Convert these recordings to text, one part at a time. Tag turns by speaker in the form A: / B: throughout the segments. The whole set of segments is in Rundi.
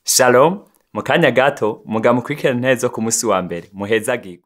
A: shalom mu kanya gato muga mukurikirana intebe zo ku musi wa mbere muhezagirwe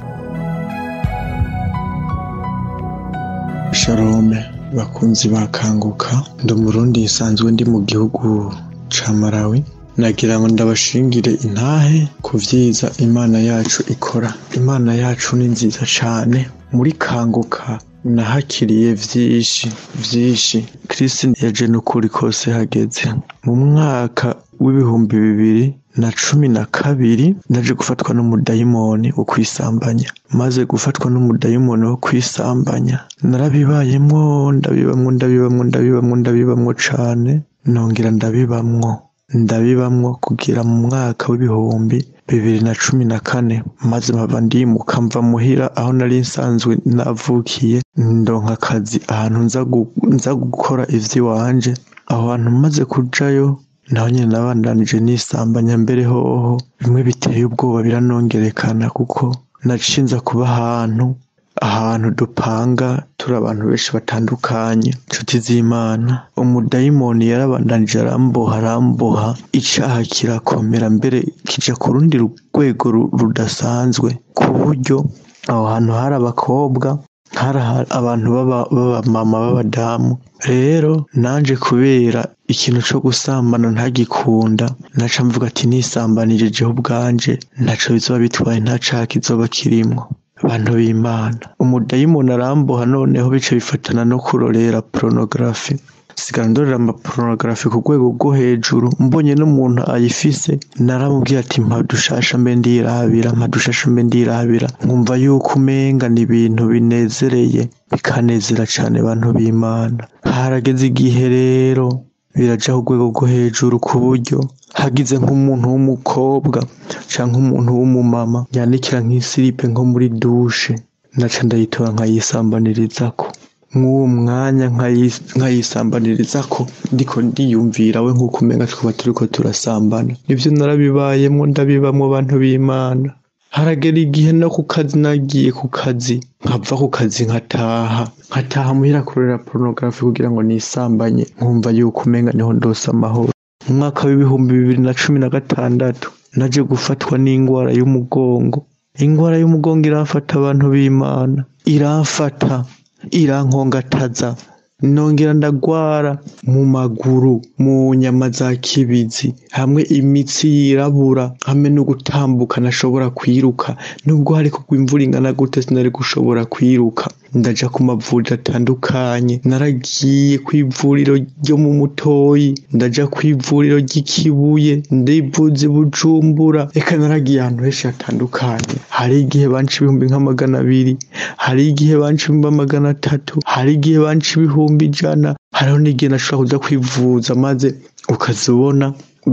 B: shalome bakunzi bakanguka ndi umurundi nsanzwe ndi mu gihugu ca Malawi nagira ngo ndabashingire intahe ku vyiza imana yacu ikora imana yacu ni nziza cane muri kanguka nahakiriye vyinshi vyinshi Kristo yaje n'ukuri kose hageze mu mwaka w'ibihumbi bibiri na cumi na kabiri naje gufatwa n'umudayimoni wo kwisambanya maze gufatwa n'umudayimoni wo kwisambanya narabibayemwo ndabibamwo ndabibamwo ndabibamwo ndabibamwo cane nongera ndabibamwo ndabibamwo kugira mu mwaka w'ibihumbi bibiri na cumi na kane maze mpava ndimuka mva muhira aho nari nsanzwe navukiye ndonka akazi ahantu nza gu- nza gukora ivy'iwanje aho hantu maze kujayo naho nyene nabandanije nisambanya mbere hoho bimwe biteye ubwoba biranongerekana kuko nacinza kuba ahantu ahantu dupanga turi abantu benshi batandukanye inshuti z'imana umudayimoni yarabandanije aramboha aramboha icaha kirakomera mbere kija ku rundi rwego ru- rudasanzwe ku buryo aho hantu hari abakobwa hari aha- abantu b'aba- b'abamama b'abadamu rero nanje kubera ikintu co gusambana ntagikunda naca mvuga ati nisambanije jeho ubwanje ntaco bizoba bitwaye nta caha kizoba kirimwo abantu b'imana umudayimoni aramboha noneho bica bifatana no kurorera porunogarafi sigara ndorera amaporunogarafi ku rwego rwo hejuru mbonye n'umuntu ayifise naramubwiye ati mpa dushasha mbe ndirabira mpa dushasha mbe ndirabira nkumva yuko umenga ni ibintu binezereye bikanezera cane abantu b'imana harageze igihe rero biraja ku rwego rwo hejuru ku buryo hagize nk'umuntu w'umukobwa canke umuntu w'umumama yanikira nk'isiripe nko muri dushe naca ndayitora nkayisambanirizako mw'uwo mwanya nkayi- nkayisambanirizako ndiko ndiyumvira we nk'uko umenga twaba turiko turasambana nivyo narabibayemwo ndabibamwo abantu b'imana haragera igihe no ku kazi nagiye ku kazi nkava ku kazi nkataha nkataha muhira kurera porunogarafi kugira ngo nisambanye nkumva yuko umenga niho ndose amahoro mu mwaka w'ibihumbi bibiri na cumi na gatandatu naje gufatwa n'ingwara y'umugongo ingwara y'umugongo iramfata abantu b'imana iramfata irankongataza nongera ndagwara mu maguru mu nyama za kibizi hamwe imitsi yirabura hamwe no gutambuka nashobora kwiruka nubwo hari kugwa imvura ingana gute sinari gushobora kwiruka ndaja ku mavuriro atandukanye naragiye kw'ivuriro ryo mu mutoyi ndaja kw'ivuriro ry'ikibuye ndivuza i bujumbura eka naragiye ahantu henshi hatandukanye hari igihe banca ibihumbi nk'amagana abiri hari igihe banca ibihumbi amagana atatu hari igihe banca ibihumbi ijana hariho n'igihe nashobora kuja kwivuza maze ukazibona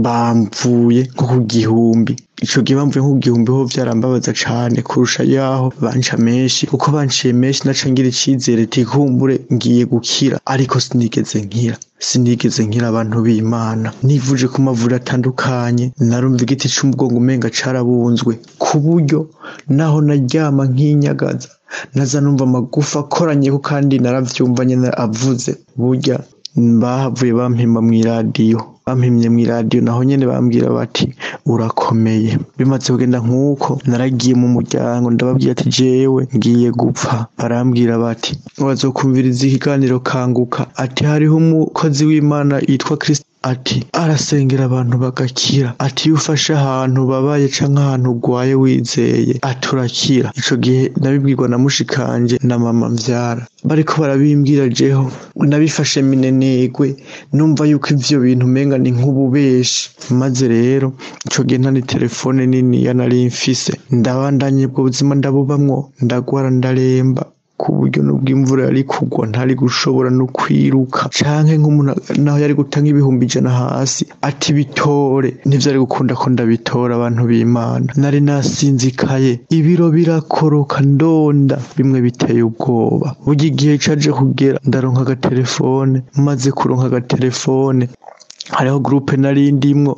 B: bamvuye nko ku gihumbi ico gihe bamvuye nko ku gihumbi ho vyarambabaza cane kurusha yaho banca menshi kuko banciye menshi naca ngira icizere ati kumbure ngiye gukira ariko sinigeze nkira sinigeze nkira abantu b'imana nivuje ku mavuriro atandukanye narumva igiti c'umugongo umenga carabunzwe ku buryo naho naryama nkinyagaza naza numva amagufa akoranyeko kandi naravyumva nyene avuze burya bahavuye bampima mw'iradiyo bampimye mw'iradiyo naho nyene bambwira bati urakomeye bimaze kugenda nk'uko naragiye mu muryango ndababwira ati jewe ngiye gupfa barambwira bati bazokumviriza ikiganiro kanguka ati hariho umukozi w'imana yitwa kristo ati arasengera abantu bagakira ati iyo ufashe ahantu babaye canke ahantu ugwaye wizeye ati urakira ico gihe nabibwirwa na mushikanje na mama mvyara bariko barabimbwira jeho nabifashe minenegwe numva yuko ivyo bintu umenga ni nk'ububeshi maze rero ico gihe nta ni telefone niniya nari mfise ndabandanye ubwo buzima ndabubamwo ndagwara ndaremba ku buryo nubwo imvura yari kugwa ntari gushobora no kwiruka canke nk'umuntu naho yari gutanga ibihumbi ijana hasi ati bitore ntivyari gukunda ko ndabitora abantu b'imana nari nasinzikaye ibiro birakoroka ndonda bimwe biteye ubwoba burya igihe caje kugera ndaronka agatelefone maze kuronka agatelefone hariho gurupe nari ndimwo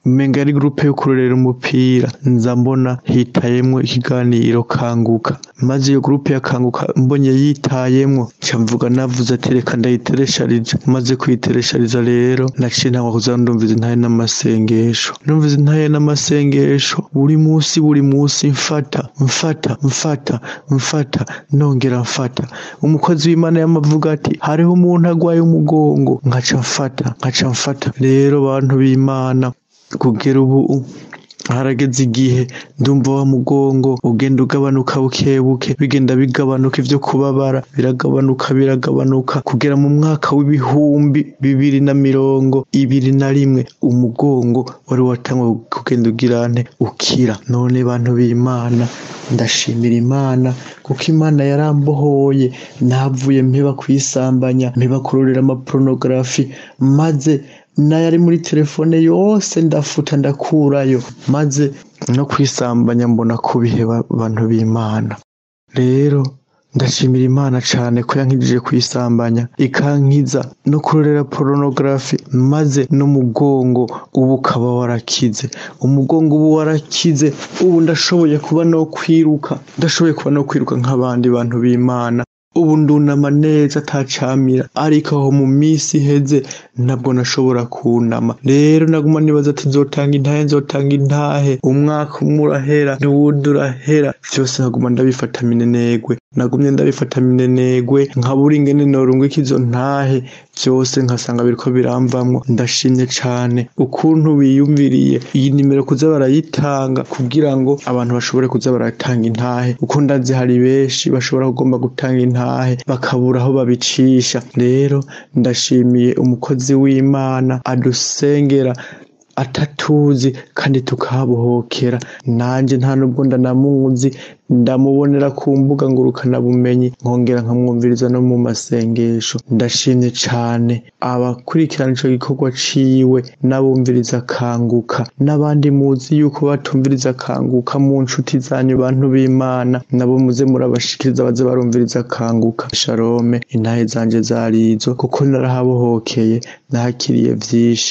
B: umenga ari gurupe yo kurorera umupira nza mbona hitayemwo ikiganiro kanguka maze iyo gurupe ya kanguka mbonye yitayemwo nca mvuga navuze ati reka ndayiteresharije maze kuyiteresharija rero naciye ntangwa kuza ndumviza intahe n'amasengesho ndumviza intahe n'amasengesho buri musi buri musi mfata mfata mfata mfata nongera mfata umukozi w'imana yamavuga ati hariho umuntu agwaye umugongo nkaca mfata nkaca mfata rero bantu b'imana kugera ubu harageze igihe ndumva wa mugongo ugenda ugabanuka bukebuke bigenda bigabanuka ivyo kubabara biragabanuka biragabanuka kugera mu mwaka w'ibihumbi bibiri na mirongo ibiri na rimwe umugongo wari watangwa kugenda ugirante ukira none bantu b'imana ndashimira imana kuko imana yarambohoye navuye mpeba kwisambanya mpeba kurorera amaporunogarafi maze n'ayari muri telefone yose ndafuta ndakurayo maze no kwisambanya mbona kubiheba abantu b'imana rero ndashimira imana cane ko yankijije kwisambanya ikankiza no kurorera porunogarafi maze n'umugongo ubu ukaba warakize umugongo ubu warakize ubu ndashoboye kuba no kwiruka ndashoboye kuba no kwiruka nk'abandi bantu b'imana ubu ndunama neza atacamira ariko aho mu minsi iheze ntabwo nashobora kunama rero naguma nibaza ati nzotanga intahe nzotanga intahe umwaka umwe urahera n'uwundi urahera vyose nkaguma ndabifata minenegwe nagumye ndabifata minenegwe nkabura ingene norungika izo ntahe vyose nkasanga biriko biramvamwo ndashimye cane ukuntu biyumviriye iyi nimero kuza barayitanga kugira ngo abantu bashobore kuza baratanga intahe uko ndazi hari benshi bashobora kugomba gutanga intahe bakabura aho babicisha rero ndashimiye umukozi w'imana adusengera atatuzi kandi tukahabohokera nanje nta nubwo ndanamuzi ndamubonera ku mbuga ngurukana bumenyi nkongera nkamwumviriza no mu masengesho ndashimye cane abakurikirana ico gikorwa ciwe n'abumviriza kanguka n'abandi muzi yuko batumviriza kanguka mu nshuti zanyu bantu b'imana nabo muze murabashikiriza baze barumviriza kanguka sharome intahe zanje zarizo kuko narahabohokeye nahakiriye vyinshi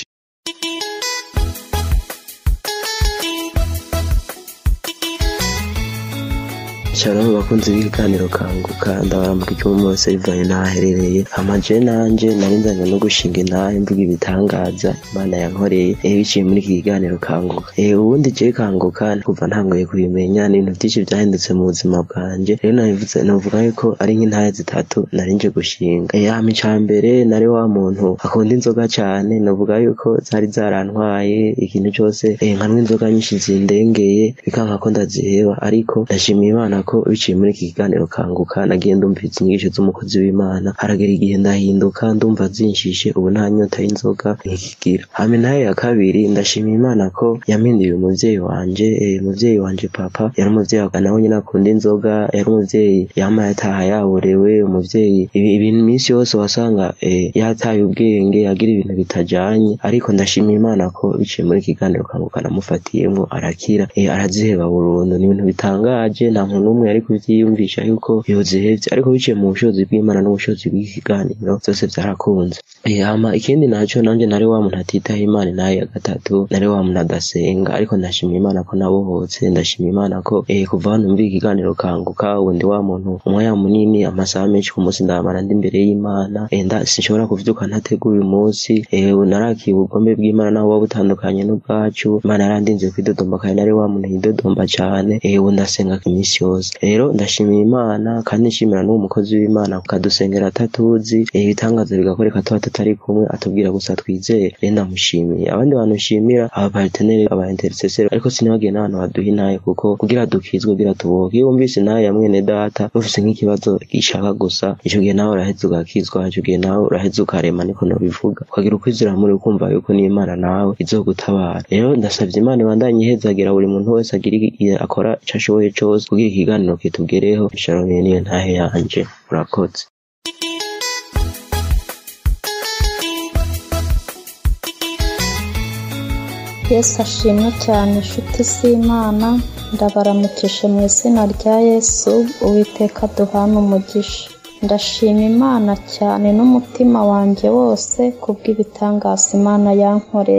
C: Shalom bakunzi b'ikiganiro kanguka ndabaramuka icyuma mose bivanye n'ahaherereye amaje nanje nari nzanye no gushinga intahe mvuga ibitangaza imana yankoreye eh biciye muri iki kiganiro kanguka eh ubundi je kanguka kuva ntangoye kubimenya ni ibintu byinshi byahindutse mu buzima bwanje rero nabivuze navuga yuko ari nk'intahe zitatu nari nje gushinga eh hama icambere nari wa muntu akunda inzoga cane navuga yuko zari zarantwaye ikintu cyose eh nkanwa inzoga nyinshi zindengeye bikanka ko ndaziheba ariko ndashimiye imana ko biciye muri iki kiganiro kanguka nagiye ndumviriza inyigisho z'umukozi w'imana haragera igihe ndahinduka ndumva zinshije ubu nta nyota y'inzoga nkikigira hama nayo ya kabiri ndashimira imana ko yampinduye umuvyeyi wanje eh, umuvyeyi wanje papa yari umuvyeyi nawe nyine akunda inzoga yari umuvyeyi yama yataha yaborewe umuvyeyi ibi- ibintu iminsi yose wasanga eh, yataye ubwenge agira ibintu bitajanye ariko ndashimira imana ko biciye muri iki kiganiro kanguka namufatiyemwo arakira eh, araziheba burundu ni ibintu bitangaje nta muntu n'umwe yari kuvyiyumvisha yuko yozihevye ariko biciye mu bushobozi bw'imana n'ubushobozi bw'iki kiganiro vyose vyarakunze Eh, hama ikindi naco nanje nari wa muntu atitaho imana nayo ya gatatu nari wa muntu adasenga ariko ndashimira imana ko nabohotse ndashimira imana ko eh, kuva hano mvira ikiganiro kanguka ubu ndi wa muntu umwanya munini amasaha menshi ku munsi ndamara ndi imbere y'imana eh, nda sinshobora kuvyuka ntateguye umunsi eh, narakiye ubugombe bw'imana naho buba butandukanye n'ubwacu imana yarandinze kwidodomba kandi nari wa muntu yidodomba cane eh, ubu ndasenga iminsi yose rero ndashimira imana kandi nshimira n'uwo mukozi w'imana akadusengera atatuzi eh, ibitangaza bigakoreka tuba tutari kumwe atubwira gusa twizere rero ndamushimiye abandi bantu nshimira aba parteneri aba intercessor ariko sinibagiye n'abantu baduha intaye kuko kugira dukizwe kugira tuboke iyo wumvise intaye ya mwene data ufise nk'ikibazo gishaka gusa ico gihe nawe uraheza ugakizwa ico gihe nawe uraheza ukarema niko nobivuga ukagira ukwizera muri ukumva yuko n'imana nawe izogutabara rero ndasavye imana ibandanye ihezagira buri muntu wese agira i- akora ico ashoboye cose kugira ikiganiro kitugereho shalom niyo ntahe yanje murakoze
D: yesu ashimwe cyane inshuti z'imana ndabaramukije mu izina rya yesu uwiteka duhana umugisha ndashima imana cyane n'umutima wanjye wose kubw'ibitangaza imana yankoreye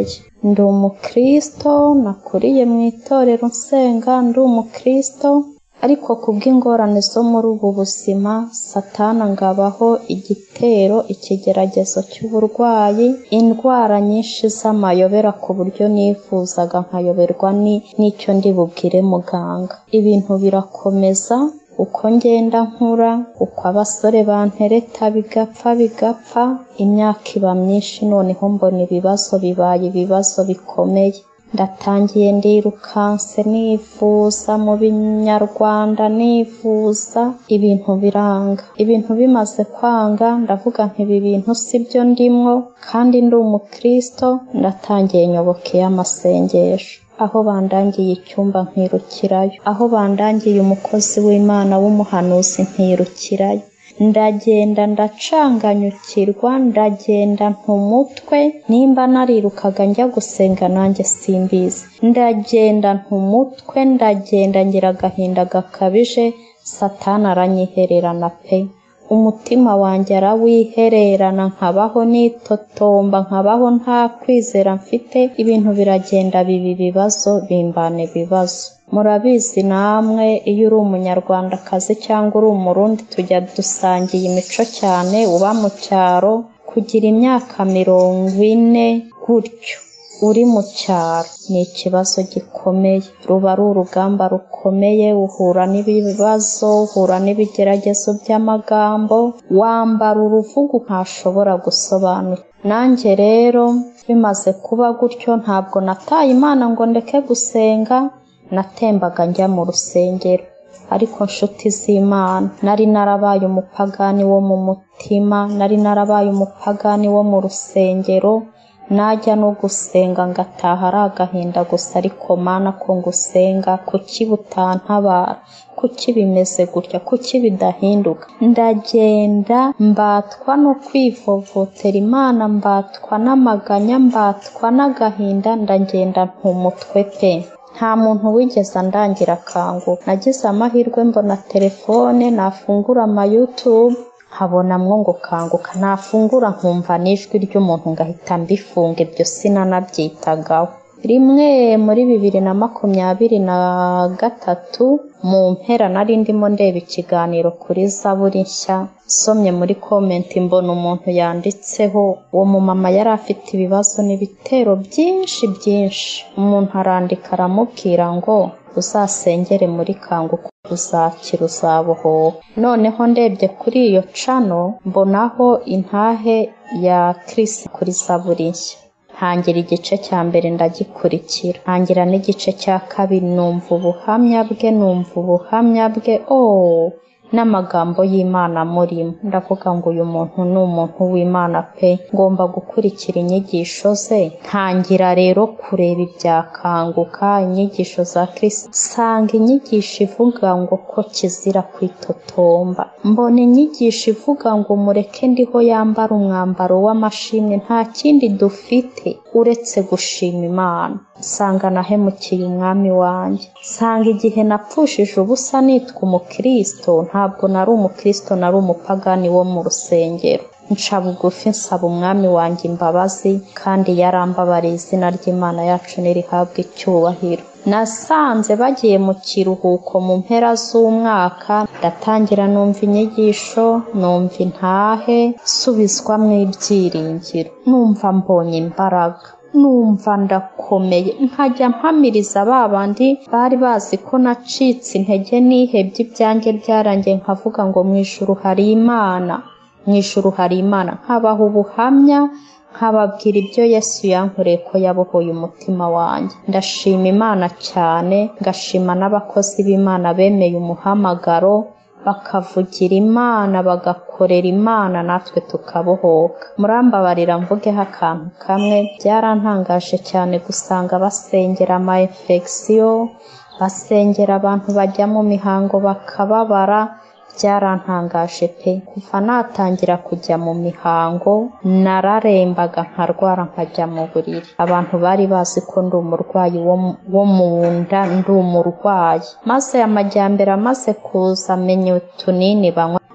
D: ndi umukristo nakuriye mu itorero nsenga ndi umukristo ariko kubw'ingorane zo muri ubu buzima satana ngabaho igitero ikigeragezo cy'uburwayi indwara nyinshi z'amayobera ku buryo nifuzaga nkayoberwa n'icyo ndi bubwire muganga ibintu birakomeza uko ngenda nkura uko abasore bantereta bigapfa bigapfa imyaka iba myinshi noneho mbona ibibazo bibaye ibibazo bikomeye ndatangiye ndirukanse nifuza mu binyarwanda nifuza ibintu biranga ibintu bimaze kwanga ndavuga nti ibi bintu si byo ndimwo kandi ndi umukristo ndatangiye nyobokeye amasengesho aho bandangiye icyumba nkirukirayo aho bandangiye umukozi w'imana w'umuhanuzi nkirukirayo ndagenda ndacanganyukirwa ndagenda ntumutwe nimba narirukaga njya gusenga nanjye simbizi ndagenda ntumutwe ndagenda ngira agahinda gakabije satana aranyihererana pe umutima wanjye arawihererana nkabaho nitotomba nkabaho nta kwizera mfite ibintu biragenda biba ibibazo bimbana ibibazo murabizi namwe iyo uri umunyarwandakazi cyangwa uri umurundi tujya dusangiye imico cyane uba mu cyaro kugira imyaka mirongo ine gutyo uri mu cyaro ni ikibazo gikomeye ruba ari urugamba rukomeye uhura n'ibibazo uhura n'ibigeragezo by'amagambo wambara uruvugo ntashobora gusobanura nanjye rero bimaze kuba gutyo ntabwo nataye imana ngo ndeke gusenga natembaga njya mu rusengero ariko nshuti z'imana nari narabaye umupagani wo mu mutima nari narabaye umupagani wo mu rusengero najya no gusenga ngataha ari agahinda gusa ariko mana ko ngusenga kuki butantabara kuki bimeze gutya kuki bidahinduka ndagenda mbatwa no kwivovotera imana mbatwa n'amaganya mbatwa n'agahinda ndagenda ntumutwe pe nta muntu wigeze andangira akanguka nagize amahirwe mbona telefone nafungura amayutube nkabonamwo ngo kanguka nafungura nkumva n'ijwi ry'umuntu ngahita mbifunga ibyo sinanabyitagaho rimwe muri bibiri na makumyabiri na gatatu mu mpera nari ndimo ndeba ikiganiro kuri zaburi nshya somye muri komenti mbona umuntu yanditseho uwo mumama yari afite ibibazo n'ibitero byinshi byinshi umuntu arandika aramubwira ngo uzasengere muri kanguka uzakira uzabohoka noneho ndebye kuri iyo cano mbonaho intahe ya kirisi kuri zaburi nshya ntangira igice cya mbere ndagikurikira ntangira n'igice cya kabiri numva ubuhamya bwe numva ubuhamya bwe oh n'amagambo y'imana murimo ndavuga ngo uyu muntu ni umuntu w'imana pe ngomba gukurikira inyigisho ze ntangira rero kureba ibyakanguka inyigisho za kirisi nsanga inyigisho ivuga ngo ko kizira kwitotomba mbona inyigisho ivuga ngo mureke ndiho yambara umwambaro w'amashimwe nta kindi dufite uretse gushima imana nsanga nahemukiye umwami wanjye nsanga igihe napfushije ubusa nitwa umukristo ntabwo nari umukristo nari umupagani wo mu rusengero nca bugufi nsaba umwami wanjye imbabazi kandi yarambabariye izina ry'imana yacu nirihabwa icyubahiro nasanze bagiye mu kiruhuko mu mpera z'umwaka ndatangira numva inyigisho numva intahe nsubizwamo ibyiringiro numva mbonye imbaraga numva ndakomeye nkajya mpamiriza ba bandi bari bazi ko nacitse intege nihebye ibyanjye byarangiye nkavuga ngo mu ijuru hari imana mu ijuru hari imana nkabaha ubuhamya nkababwira ibyo yesu yankoreye ko yabohoye umutima wanjye ndashima imana cyane ngashima n'abakozi b'imana bemeye umuhamagaro bakavugira imana bagakorera imana natwe tukabohoka murambabarira mvugeho akantu kamwe byarantangaje cyane gusanga basengera ama infection basengera abantu bajya mu mihango bakababara byarantangaje pe kuva natangira kujya mu mihango nararembaga nkarwara nkajya mu buriri abantu bari bazi ko ndi umurwayi wo mu nda ndi umurwayi maze amajyambere amaze kuza amenya utunini banywa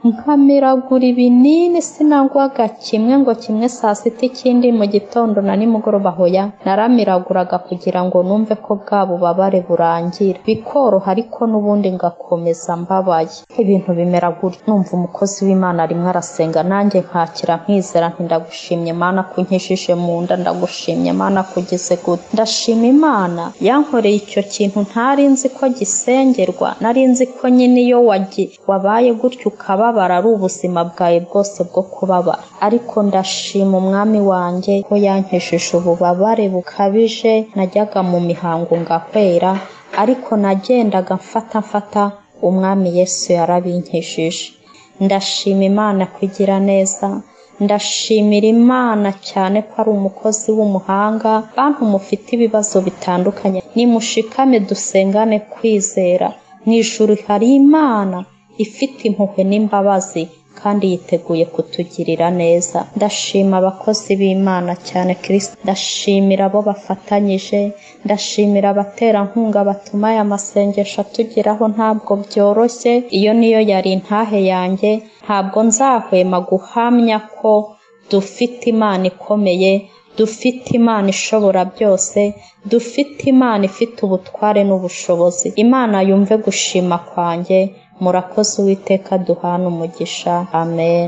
D: nkamiragura ibinini sinagwaga kimwe ngo kimwe saa sita ikindi mu gitondo na nimugoroba hoya naramiraguraga kugira ngo numve ko bwa bubabare burangira bikoroha ariko n'ubundi ngakomeza mbabaye ibintu bimera gutya numva umukozi w'imana rimwe arasenga nanjye nkakira nkizera nti ndagushimye mana kunkishije mu nda ndagushimye mana kugeze gute ndashima imana yankoreye icyo kintu ntari nzi ko gisengerwa nari nzi ko nyine iyo wagi wabaye gutyo ukababara ari ubuzima bwawe bwose bwo kubabara ariko ndashima umwami wanjye ko yankishije ububabare bukabije najyaga mu mihango ngahwera ariko nagendaga mfata mfata umwami yesu yarabinkishije ndashima imana kugira neza ndashimira imana cyane ko ari umukozi w'umuhanga bantu mufite ibibazo bitandukanye nimushikame dusengane kwizera mu ijuru hari imana ifite impuhwe n'imbabazi kandi yiteguye kutugirira neza ndashima abakozi b'imana cyane kirisita ndashimira abo bafatanyije ndashimira abaterankunga batuma aya masengesho atugeraho ntabwo byoroshye iyo niyo yari intahe yanjye ntabwo nzahwema guhamya ko dufite imana ikomeye dufite imana ishobora byose dufite imana ifite ubutware n'ubushobozi imana yumve gushima kwanjye murakoze uwiteka duhana umugisha amen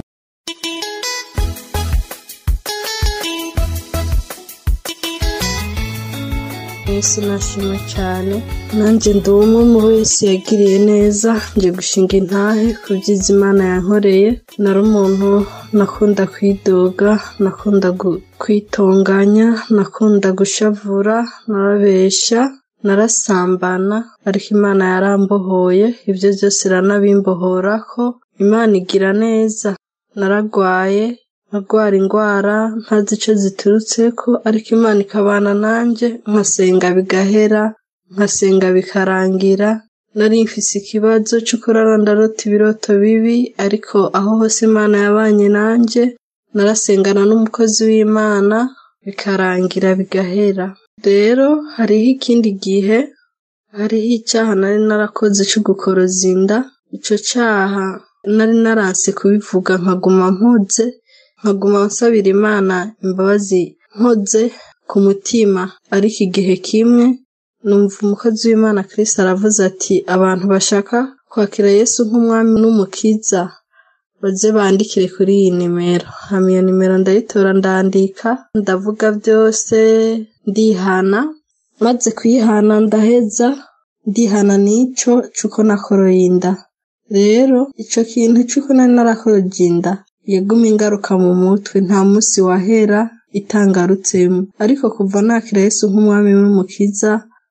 E: yesu nashima cyane nanjye ndi umwe mu wese yagiriye neza nje gushinga intahe ku byiza imana yankoreye nari umuntu nakunda kwidoga nakunda kwitunganya nakunda gushavura narabeshya narasambana ariko imana yarambohoye ibyo byose iranabimbohora ko imana igira neza naragwaye nkagwara indwara ntazi icyo ziturutse ko ariko imana ikabana nanjye nkasenga bigahera nkasenga bikarangira nari mfise ikibazo cyo kurara ndarota ibiroto bibi ariko aho hose imana yabanye nanjye narasengana n'umukozi w'imana bikarangira bigahera rero hariho ikindi gihe hariho icyaha nari narakoze cyo gukoroza inda icyo cyaha nari naranse kubivuga nkaguma mpuze nkaguma nsabira imana imbabazi nkoze ku mutima ariko igihe kimwe numva umukozi w'imana Chris aravuze ati abantu bashaka kwakira yesu nk'umwami n'umukiza baze bandikire kuri iyi nimero hama iyo nimero ndayitora ndandika ndavuga byose ndihana maze kuyihana ndaheza ndihana n'icyo cy'uko nakoroye inda rero icyo kintu cy'uko nari narakoroye inda yaguma ingaruka mu mutwe nta munsi wahera itangarutsemo ariko kuva nakira Yesu nk'umwami n'umukiza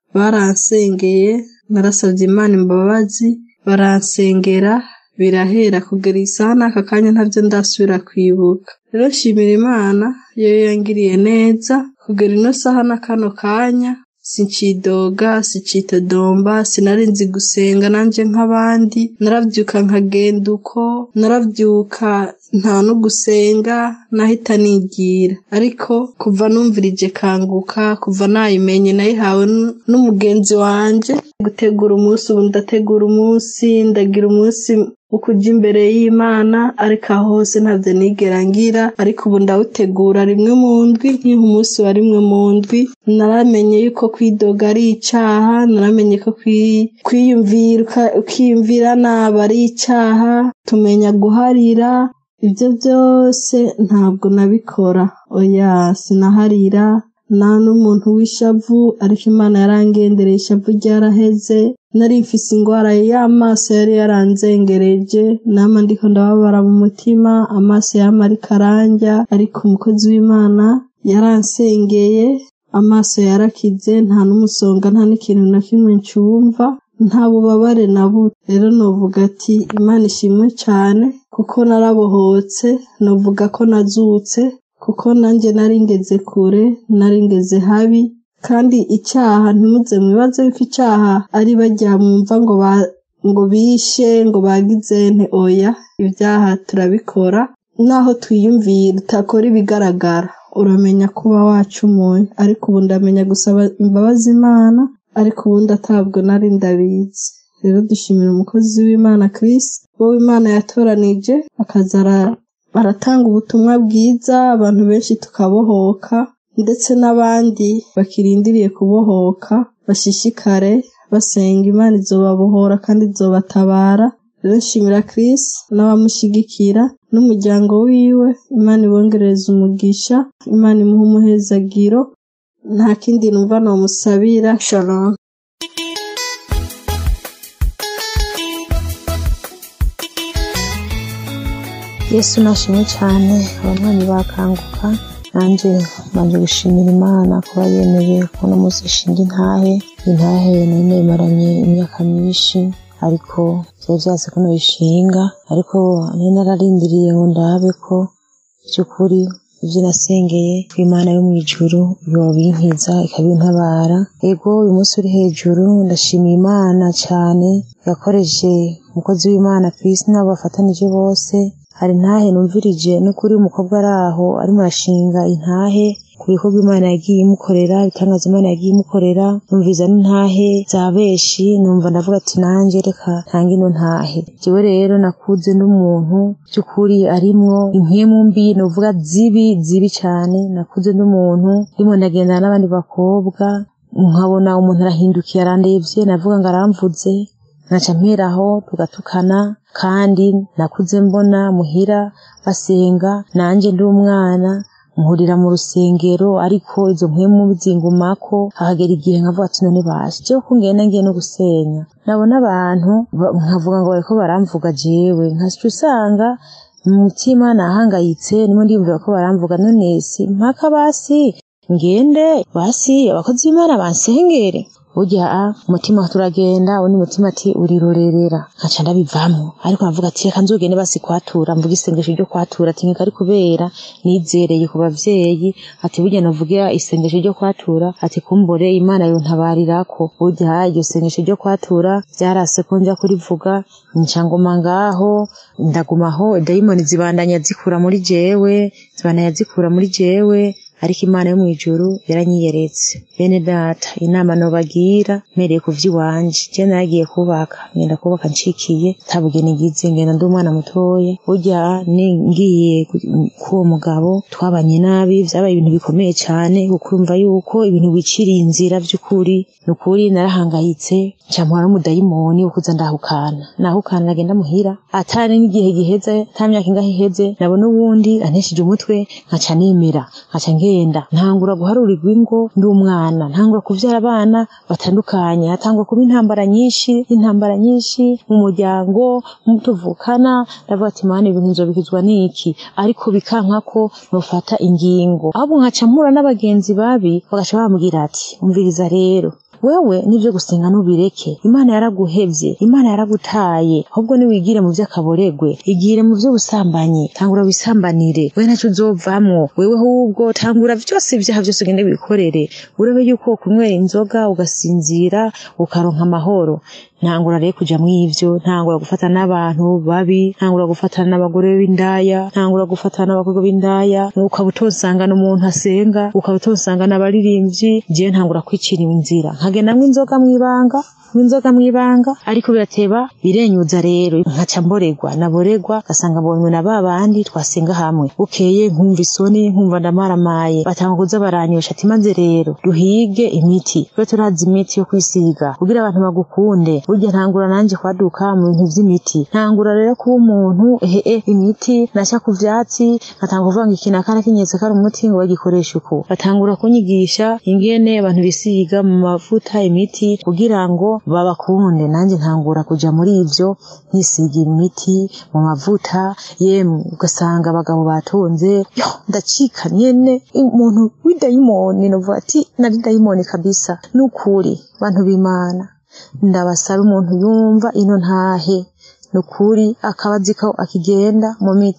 E: baransengeye narasabye imana imbabazi baransengera birahera kugera isaha n'aka kanya ntabyo ndasubira kwibuka rero nshimira imana yo yangiriye neza kugera ino saha na kano kanya sincidoga sicitodomba sinari nzi gusenga nanjye nk'abandi narabyuka nkagenda uko narabyuka nta no gusenga nahita nigira ariko kuva numvirije kanguka kuva nayimenye nayihawe n'umugenzi wanjye gutegura umunsi ubu ndategura umunsi ndagira umunsi ukujya imbere y'imana ariko aho hose ntabyo nigera ngira ariko ubu ndawutegura rimwe mu ndwi nk'iha umunsi wa rimwe mu ndwi naramenye yuko kwidoga ari icyaha naramenye ko kwiyumvira ukiyumvira nabi ari icyaha tumenya guharira ibyo byose ntabwo nabikora oya sinaharira nta n'umuntu w'ishavu ariko imana yarangendereye ishavu ryaraheze nari mfise indwara y'amaso yari yaranzengereje nama ndiko ndababara mu mutima amaso yama ariko aranja ariko umukozi w'imana yaransengeye amaso yarakize nta n'umusonga nta n'ikintu na kimwe ncumva nta bubabare na buto rero novuga ati imana ishimwe cyane kuko narabohotse novuga ko nazutse kuko nanjye nari ngeze kure nari ngeze habi kandi icyaha ntimuze mwibaze yuko icyaha ari bajya mwumva ngo ngo bishe ngo bagize nte oya ibyaha turabikora naho twiyumvira utakora ibigaragara uramenya kuba wacumuye ariko ubu ndamenya gusaba imbabazi imana ariko ubundi atabwo nari ndabizi rero dushimira umukozi w'imana Chris wowe imana yatoranije akaza ara- aratanga ubutumwa bwiza abantu benshi tukabohoka ndetse n'abandi bakirindiriye kubohoka bashishikare basenga imana izobabohora kandi izobatabara rero nshimira Chris n'abamushyigikira n'umuryango wiwe imana ibongereza umugisha imana imuha umuhezagiro nta kindi numva nomusabira shalom
D: yesu nashimye cyane abanywanyi bakanguka nanjye mbanje gushimira imana kuba yemeye kubona umunsi ishinga intahe intahe nari nayimaranye imyaka myinshi ariko byari byase ko nayishinga ariko nari nararindiriye ngo ndabe ko by'ukuri ibyo nasengeye ko imana yo mu ijuru yobinkiza ikabintabara ego uyu munsi uri hejuru ndashimira imana cyane yakoreshe umukozi w'imana ku isi n'abo bafatanije bose hari intahe numvirije n'ukuri umukobwa ari aho arimo arashinga intahe ku bikorwa imana yagiye imukorera ibitangaza imana yagiye imukorera numviza n'intahe za benshi numva ndavuga ati nanjye reka ntange ino ntahe jewe rero nakuze n'umuntu by'ukuri arimwo impwemu mbi nuvuga zibi zibi cyane nakuze n'umuntu ndimo ndagendana n'abandi bakobwa nkabona umuntu arahindukiye arandebye navuga ngo aramvuze nkaca mperaho tugatukana kandi nakuze mbona muhira basenga nanjye ndi umwana nkurira mu rusengero ariko izo mpwemu zingumako hahagera igihe nkavuga ati none basi jewe ko ngenda ngiye no gusenya nabona abantu ba- nkavuga ngo bariko baramvuga jewe nkaca usanga mu mutima nahangayitse nimo ndiyumvira ko baramvuga none si mpaka basi ngende basi abakozi b'imana bansengere burya a umutima turagenda undi mutima ati urirorerera nkaca ndabivamo ariko navuga ati reka nzogende basi kwatura mvuga isengesho ryo kwatura ati nkeka ari kubera nizereye ku bavyeyi ati burya navugira isengesho ryo kwatura ati kumbure imana yontabarirako burya iryo sengesho ryo kwatura vyarase ko nja kurivuga nca nguma ngaho ndagumaho dayimoni zibandanya zikura muri jewe zibandanya zikura muri jewe ariko imana yo mu ijuru yaranyiyeretse bene data inama nobagira mpereye ku vy'iwanje je naragiye kubaka ngenda kubaka ncikiye ntabugeni ngize ngenda ndi umwana mutoya burya ni ngiye ku- k'uwo mugabo twabanye nabi vyabaye ibintu bikomeye cane ukumva yuko ibintu wiciriye inzira vy'ukuri ni ukuri narahangayitse ncamuha n'umudayimoni wo kuza ndahukana nahukana nagenda muhira atari n'igihe giheze nta myaka ingahe iheze nabona uwundi antesheje umutwe nkaca nemera nkaca ngenda ntangura guharurirwa ingo ndi umwana ntangura kuvyara abana batandukanye hatangura kuba intambara nyinshi intambara nyinshi mu muryango mu tuvukana ndavuga ati mana ibintu nzobikizwa n'iki ariko bikanka ko nofata ingingo ahubwo nkaca mpura n'abagenzi babi bagaca bambwira ati umviriza rero wewe nivyo gusenga nubireke imana yaraguhevye imana yaragutaye ahubwo niwigire mu vy'akaboregwe igire mu vy'ubusambanyi tangura wisambanire we ntaco uzovamwo wewe ahubwo tangura vyose ivyaha vyose ugende wikorere urebe yuko kunywera inzoga ugasinzira ukaronka amahoro ntangura rero kuja mw'ivyo ntangura gufata n'abantu babi ntangura gufatana n'abagore b'indaya ntangura gufatana n'abakobwa b'indaya ukaba utosangana umuntu asenga ukaba utosangana abaririmbyi jewe ntangura kwicira inzira nkagenda mw'inzoga mw'ibanga mw'inzoga mw'ibanga ariko birateba birenyuza rero nkaca mboregwa naboregwa gasanga mbonywe na ba bandi twasenga hamwe bukeye nkumva isoni nkumva ndamaramaye batanga kuza baranyosha ati maze rero duhige imiti tube turazi imiti yo kwisiga kugira abantu bagukunde burya ntangura nanje kwaduka mu bintu vy'imiti ntangura rero kuba umuntu ehe imiti nasha ku vyatsi nkatanga kuvuga ngo iki nakana kinyetse kari umuti ngo bagikoresha uku batangura kunyigisha ingene abantu bisiga mu mavuta imiti kugira ngo babakunde nanjye ntangura kuja muri ivyo nkisiga imiti mu mavuta yemwe ugasanga abagabo batonze yo ndacika nyene umuntu w'idayimoni novuga ati nari dayimoni kabisa nukuri bantu b'imana ndabasaba umuntu yumva ino ntahe nukuri akaba azi ko akigenda mu miti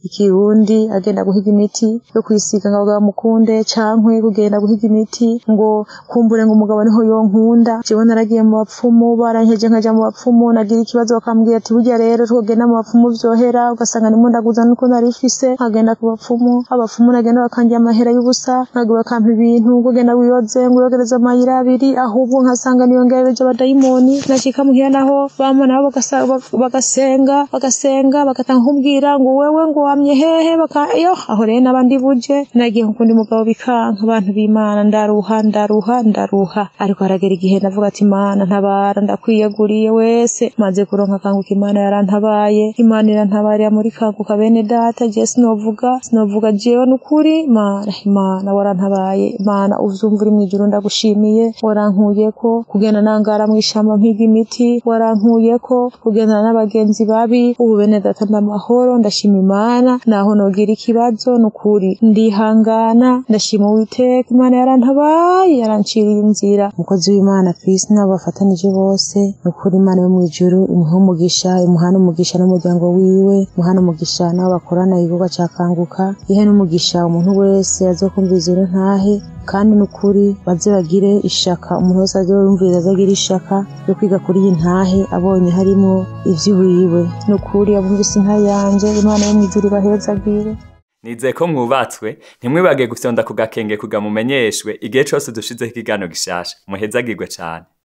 F: ikirundi agenda guhiga imiti yo kwisiga ngo abagabo bamukunde cankwe kugenda guhiga imiti ngo kumbure ngo umugabo niho yonkunda jewe naragiye mu bapfumu barankeje nkaja mu bapfumu nagira ikibazo bakambwira ati burya rero twogenda mu bapfumu vyohera ugasanga ndimo ndaguza nuko narifise nkagenda ku bapfumu abapfumu nagenda bakangira amahera y'ubusa nkagira bakampa ibintu kugenda wiyoze ngo uyogereze amayira abiri ahubwo nkasanga niyongereje abadayimoni nashika muhira naho bama nabo bagasa- bag- bagasenga bagasenga bagatanga kumbwira ngo wewe ngo wamye hehe baka yo aho rero n'abandi buje nagiye nkuko ndi mugabo bikanka abantu b'imana ndaruha ndaruha ndaruha ariko haragera igihe ndavuga ati imana ntabara ndakwiyeguriye wese maze kuronka kanguka imana yarantabaye imana irantabarira muri kanguka bene data je sinovuga sinovuga jewe n'ukuri mana imana warantabaye imana uvyumva uri mw'ijuru ndagushimiye warankuyeko kugenda nangara mw'ishamba mpiga imiti warankuyeko kugendana n'abagenzi babi ubu bene data ndamahoro ndashima imana naho nogira ikibazo n'ukuri ndihangana ndashima uwiteka imana yarantabaye yaranciriye inzira umukozi w'imana Chris n'abo bafatanije bose n'ukuri imana yo mw'ijuru imuhe umugisha imuhane umugisha n'umuryango wiwe imuhane umugisha n'abo bakorana igikorwa ca kanguka ihe n'umugisha umuntu wese azokumviriza ino ntahe kandi n'ukuri baze bagire ishaka umuntu wese azoyumviriza azagira ishaka yo kwiga kuri iyi ntahe abonye harimo ivy'iwiwe n'ukuri abumvise intahe yanje imana yo mw'ijuru ibahezagire
A: nizeye ko mwubatswe ntimwibage gufyonda ku gakenge kuga mumenyeshwe igihe cose dushizeho ikiganiro gishasha muhezagirwe cane